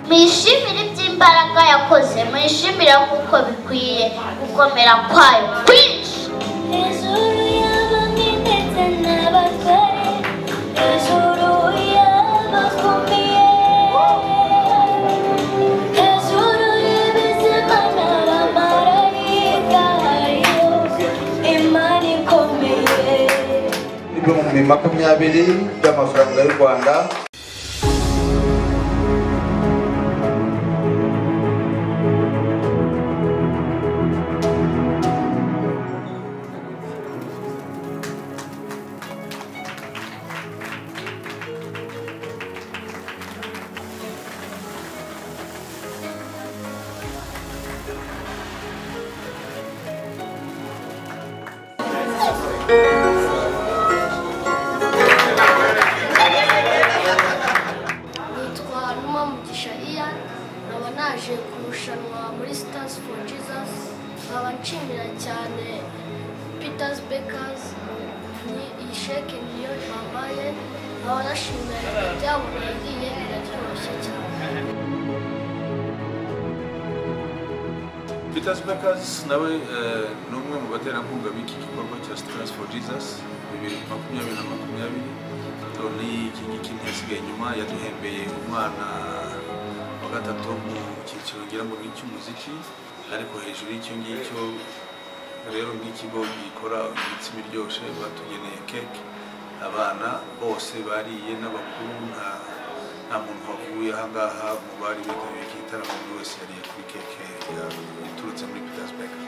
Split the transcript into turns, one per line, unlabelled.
mwishimire iby'imbaraga yakoze mwishimire kuko bikwiye gukomera kwayo kwinshi
hejuru y'abami ndetse n'abagore hejuru y'abakomeye hejuru y'ibizima n'abamarayika hariyo imana ikomeye
ibihumbi makumyabiri by'amafaranga y'u rwanda
nitwa haruma mugisha iya nkaba naje kurushanwa muri stars for jesus nkaba nshimira cyane peters bakers ni iyi sheke niyo bampaye nkaba nashimira ibyabo nagiye biraryoshye cyane
Peters Bakers nawe eh, ni umwe mu baterankunga b'iki gikorwa cya Stars for Jesus bibiri makumyabiri na makumyabiri toni iki ngiki ntiyasigaye inyuma yaduhembeye umwana wa gatatu wo mu cyiciro ngira ngo ni icy'umuziki ariko hejuru y'icyo ngicyo rero nk'ikigo gikora imitsima iryoshye batugeneye keke abana bose bariye n'abakuru nta nta muntu wavuye aha ngaha mu bari bitabiriye iki gitaramo buri wese yariye kuri keke ya- iturutse muri Petersburg